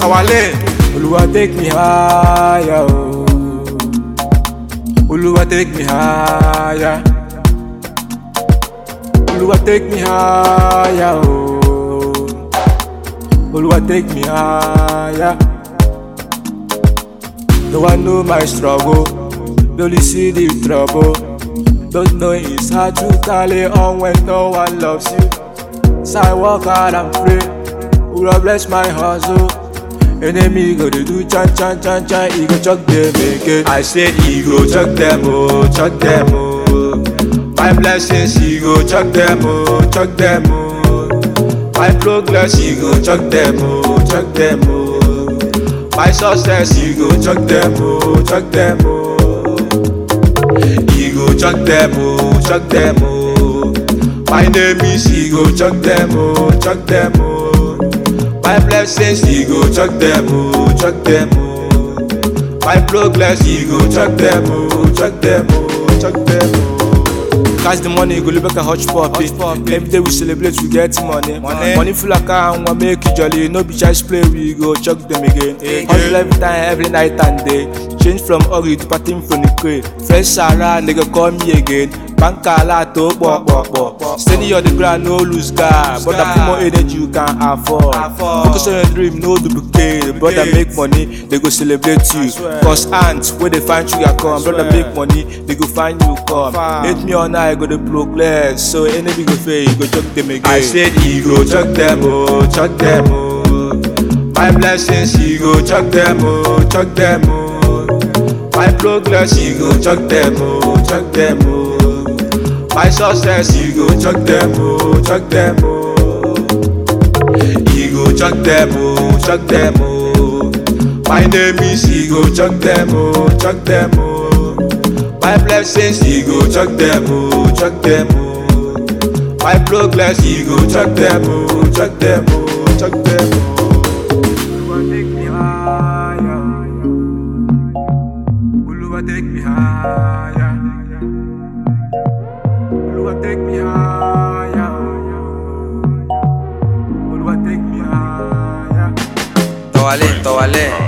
our lane. Oluwa take me higher, oh. Oluwa take me higher. Oluwa take me higher, oh. Oluwa take me higher. No one know my struggle, they only see the trouble. Don't know it's hard to carry on when no one loves you. So I work hard and pray, Oluwa bless my hustle. Enemy go dey do chan chan chan chan, he go chuck them again. I said he go chuck them oh, chuck them oh. My blessings he go chuck them oh, chuck them oh. My progress he go chuck them oh, chuck them oh. My success he go chuck them oh, chuck them oh. He go chuck them oh, chuck them oh. My name is he go chuck them oh, chuck them oh. My blessings he go chuck them oh, chuck them oh. My progress he go chuck them oh, chuck them oh, chuck them oh. Catch the money, go live like a hush puppy. Every day we celebrate, we get money. Money, money full account, we make it jolly. No be just play, we go chuck them again. Hustle every time, every night and day. Change from ugly to parting from the crate. Fresh Sarah, nigga call me again. Banka la to pop pop pop. Steady on the ground, no lose guard. But I put more energy you can afford. Focus on your dream, no duplicate. Brother make money, they go celebrate you. Cause ants, where they find sugar come. Brother make money, they go find you come. Hate me on I go to progress. So enemy go fail, go chuck them again. I said he go chuck them, oh, chuck them, oh. My blessings, he go chuck them, oh, chuck them, oh. My progress, he go chuck them, oh, chuck them, oh. My success, he go chuck them, oh, chuck them, oh. He go chuck them, oh, chuck them, oh. My name is he go chuck them, oh, chuck them, oh. My blessings, he go chuck them, oh, chuck them, oh. My progress, he go chuck them, oh, chuck them, oh, chuck them, oh. Oluwa take me higher. Oluwa take me higher. Oluwa take me higher. Oluwa take me higher. Towale, towale.